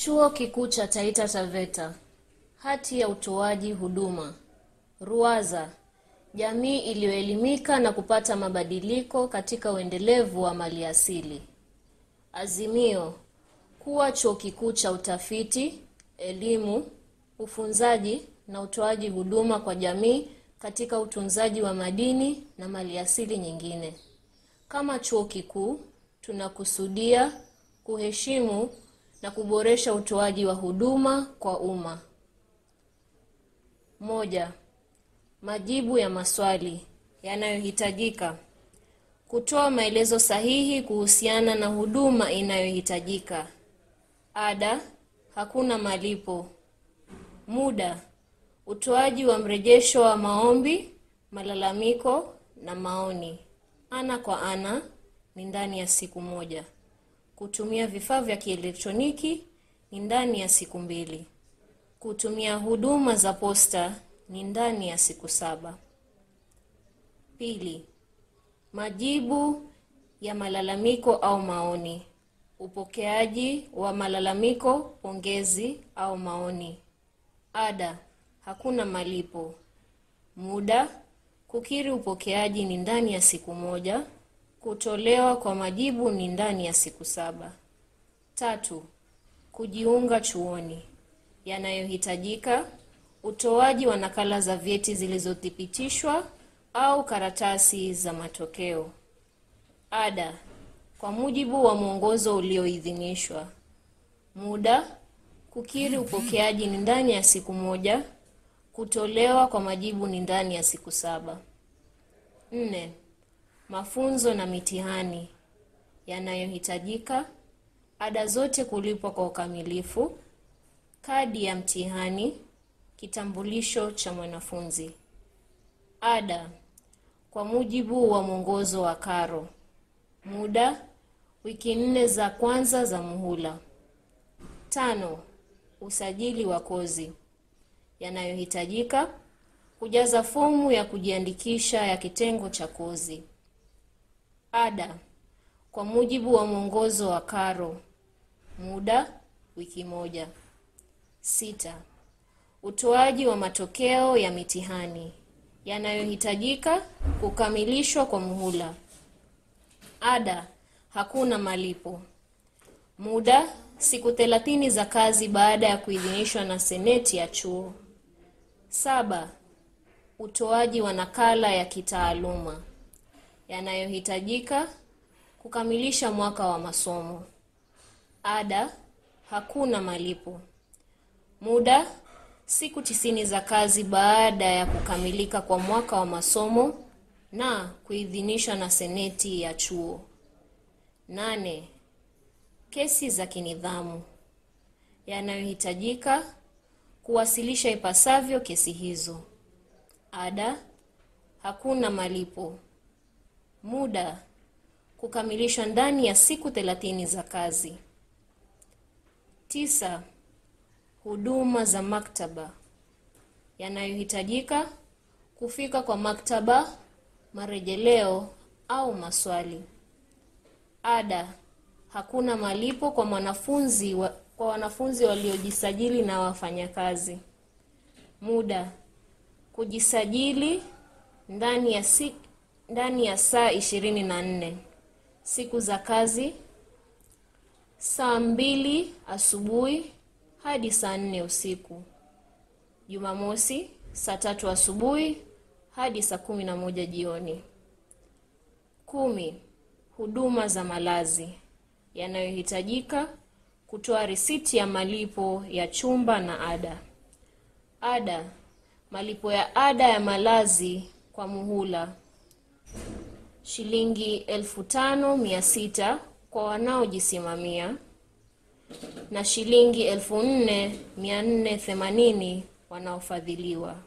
Chuo Kikuu cha Taita Taveta. Hati ya utoaji huduma. RUWASA. Jamii iliyoelimika na kupata mabadiliko katika uendelevu wa maliasili. Azimio. Kuwa chuo kikuu cha utafiti, elimu, ufunzaji na utoaji huduma kwa jamii katika utunzaji wa madini na maliasili nyingine. Kama chuo kikuu, tunakusudia kuheshimu na kuboresha utoaji wa huduma kwa umma. Moja. Majibu ya maswali yanayohitajika. Kutoa maelezo sahihi kuhusiana na huduma inayohitajika. Ada, hakuna malipo. Muda, utoaji wa mrejesho wa maombi, malalamiko na maoni. Ana kwa ana ni ndani ya siku moja. Kutumia vifaa vya kielektroniki ni ndani ya siku mbili. Kutumia huduma za posta ni ndani ya siku saba. Pili, majibu ya malalamiko au maoni. Upokeaji wa malalamiko, pongezi au maoni. Ada, hakuna malipo. Muda, kukiri upokeaji ni ndani ya siku moja. Kutolewa kwa majibu ni ndani ya siku saba. Tatu, kujiunga chuoni. Yanayohitajika: utoaji wa nakala za vyeti zilizothibitishwa au karatasi za matokeo. Ada, kwa mujibu wa mwongozo ulioidhinishwa. Muda, kukiri upokeaji ni ndani ya siku moja. Kutolewa kwa majibu ni ndani ya siku saba. Nne, mafunzo na mitihani yanayohitajika: ada zote kulipwa kwa ukamilifu, kadi ya mtihani, kitambulisho cha mwanafunzi. Ada kwa mujibu wa mwongozo wa karo. Muda wiki nne za kwanza za muhula. Tano, usajili wa kozi yanayohitajika: kujaza fomu ya kujiandikisha ya kitengo cha kozi. Ada kwa mujibu wa mwongozo wa karo. Muda wiki moja. Sita, utoaji wa matokeo ya mitihani yanayohitajika kukamilishwa kwa muhula. Ada, hakuna malipo. Muda, siku thelathini za kazi baada ya kuidhinishwa na seneti ya chuo. Saba, utoaji wa nakala ya kitaaluma yanayohitajika kukamilisha mwaka wa masomo. Ada, hakuna malipo. Muda, siku tisini za kazi baada ya kukamilika kwa mwaka wa masomo na kuidhinishwa na seneti ya chuo. Nane, kesi za kinidhamu yanayohitajika kuwasilisha ipasavyo kesi hizo. Ada, hakuna malipo. Muda, kukamilishwa ndani ya siku thelathini za kazi. Tisa, huduma za maktaba yanayohitajika kufika kwa maktaba, marejeleo au maswali. Ada, hakuna malipo kwa mwanafunzi wa, kwa wanafunzi waliojisajili na wafanyakazi. Muda, kujisajili ndani ya si, ndani ya saa ishirini na nne. Siku za kazi saa mbili asubuhi hadi saa nne usiku. Jumamosi saa tatu asubuhi hadi saa kumi na moja jioni. Kumi, huduma za malazi yanayohitajika kutoa risiti ya malipo ya chumba na ada. Ada, malipo ya ada ya malazi kwa muhula shilingi elfu tano mia sita kwa wanaojisimamia na shilingi elfu nne mia nne themanini wanaofadhiliwa.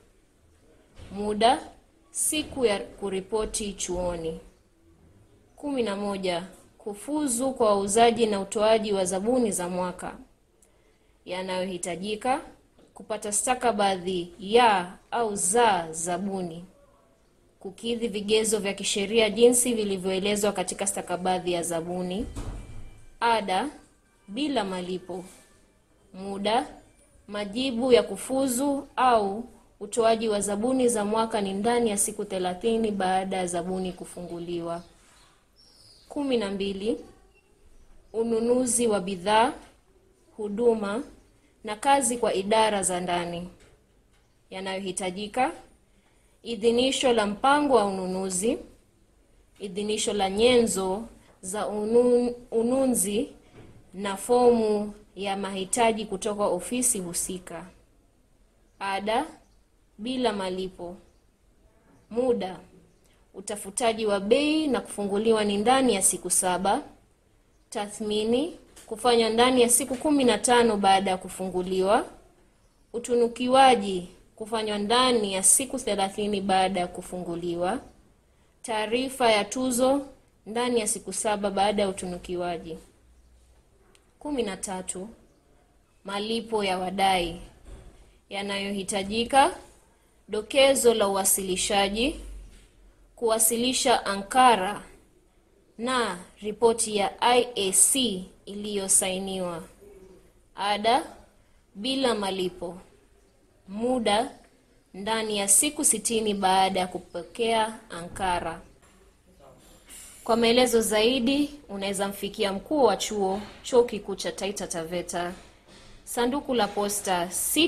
Muda siku ya kuripoti chuoni. kumi na moja. Kufuzu kwa wauzaji na utoaji wa zabuni za mwaka yanayohitajika kupata stakabadhi ya au za zabuni kukidhi vigezo vya kisheria jinsi vilivyoelezwa katika stakabadhi ya zabuni. Ada bila malipo. Muda, majibu ya kufuzu au utoaji wa zabuni za mwaka ni ndani ya siku thelathini baada ya zabuni kufunguliwa. kumi na mbili. Ununuzi wa bidhaa, huduma na kazi kwa idara za ndani yanayohitajika: idhinisho la mpango wa ununuzi, idhinisho la nyenzo za unu, ununzi na fomu ya mahitaji kutoka ofisi husika. Ada bila malipo. Muda, utafutaji wa bei na kufunguliwa ni ndani ya siku saba. Tathmini kufanywa ndani ya siku kumi na tano baada ya kufunguliwa. Utunukiwaji kufanywa ndani ya siku thelathini baada ya kufunguliwa. Taarifa ya tuzo ndani ya siku saba baada ya utunukiwaji. kumi na tatu. Malipo ya wadai yanayohitajika: dokezo la uwasilishaji, kuwasilisha ankara na ripoti ya IAC iliyosainiwa. Ada bila malipo. Muda ndani ya siku sitini baada ya kupokea ankara. Kwa maelezo zaidi unaweza mfikia mkuu wa chuo Chuo Kikuu cha Taita Taveta, sanduku la posta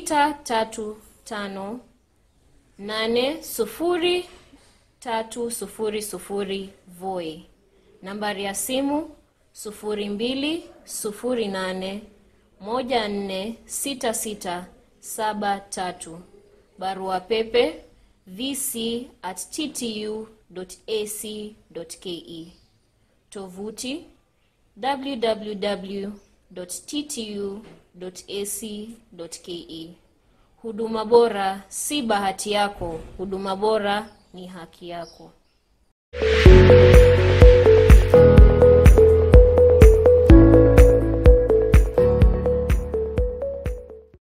635800300 Voi, nambari ya simu 0208146673, barua pepe vc@ttu.ac.ke, tovuti www.ttu.ac.ke. Huduma bora si bahati yako, huduma bora ni haki yako.